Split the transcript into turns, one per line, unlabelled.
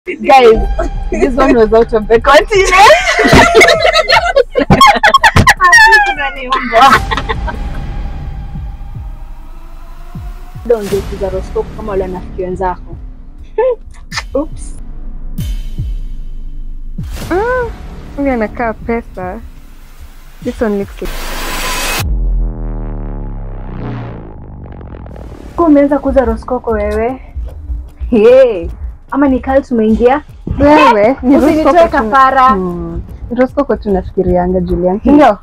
Guys, this one was out of the continent. Ongeza horoskopu kama wale wanafiki wenzako. Oops.
Huyu anakaa pesa. This one looks like...
Kwa umeanza kuuza horoskopu wewe? Hey, ama ni cult umeingia?
Wewe ni
Usinitoe
horoskopu tu-
kafara.
Hmm. Horoskopu tu nafikirianga Julian. Si ndio?